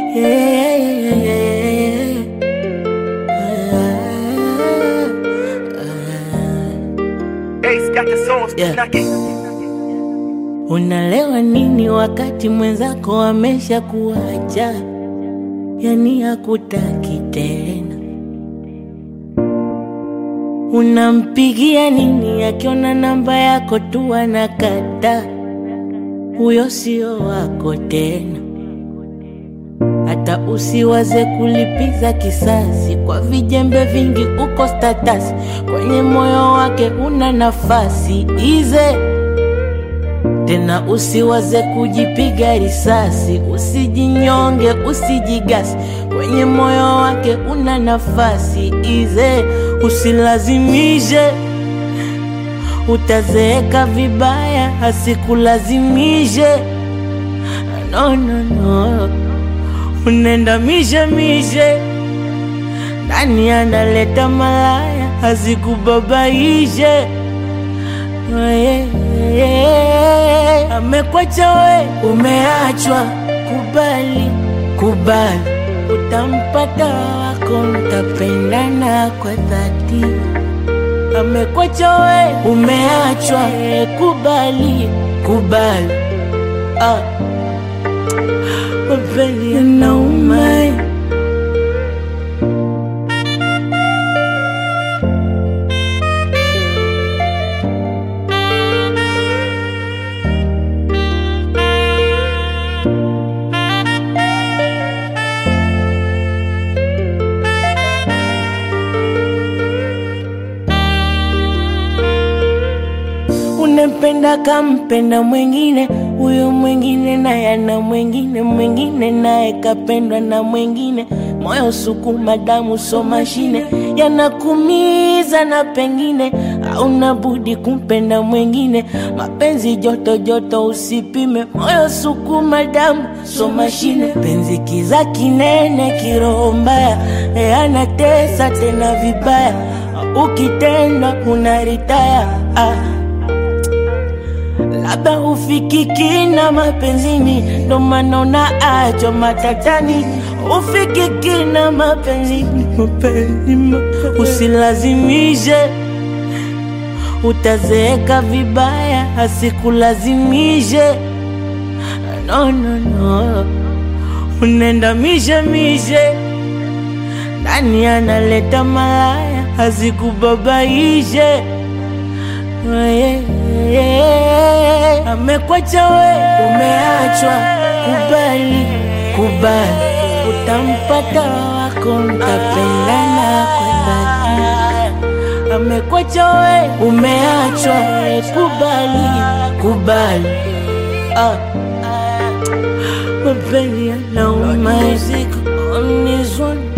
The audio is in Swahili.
Ace got the sauce, Yeah. knocking. Unalewa nini wakati mwenzako amesha kuacha, yani hakutaki tena? Unampigia nini akiona namba yako tu anakata? Huyo sio wako tena. Hata usiwaze kulipiza kisasi kwa vijembe vingi, uko status kwenye moyo wake una nafasi ize tena usiwaze kujipiga risasi, usijinyonge, usijigasi, kwenye moyo wake una nafasi ize, usilazimishe, utazeeka vibaya, asikulazimishe. No, no, no, unenda mishe mishe, nani analeta malaya, asikubabaishe amekwacha we, umeachwa. Kubali, kubali, utampata wako, mtapendana kwa dhati. Amekwacha we, umeachwa. Kubali, kubali, ah, mapenzi yanauma. Unempenda kampenda mwingine, huyo mwingine naye ana mwingine, mwingine naye kapendwa na mwingine. Moyo sukuma, damu so mashine, yanakumiza na pengine hauna budi kumpenda mwingine. Mapenzi joto joto, usipime. Moyo sukuma, damu so mashine, penzi kiza kinene, kiroho mbaya, e, anatesa tena vibaya, ukitenda unaritaya ah. Labda hufikiki na mapenzini, ndo maana unaachwa matatani. Hufikiki na mapenzini, mapenzi, mapenzi. Usilazimishe, utazeeka vibaya, asikulazimishe. No, no, no, unenda mishe mishe, nani analeta malaya, asikubabaishe Yeah, yeah. Amekwacha we, umeachwa. Kubali, kubali, utampata wako, mtapendana kwa dhati. Amekwacha we, umeachwa. Kubali, kubali, ah, mapenzi yanauma. On this one.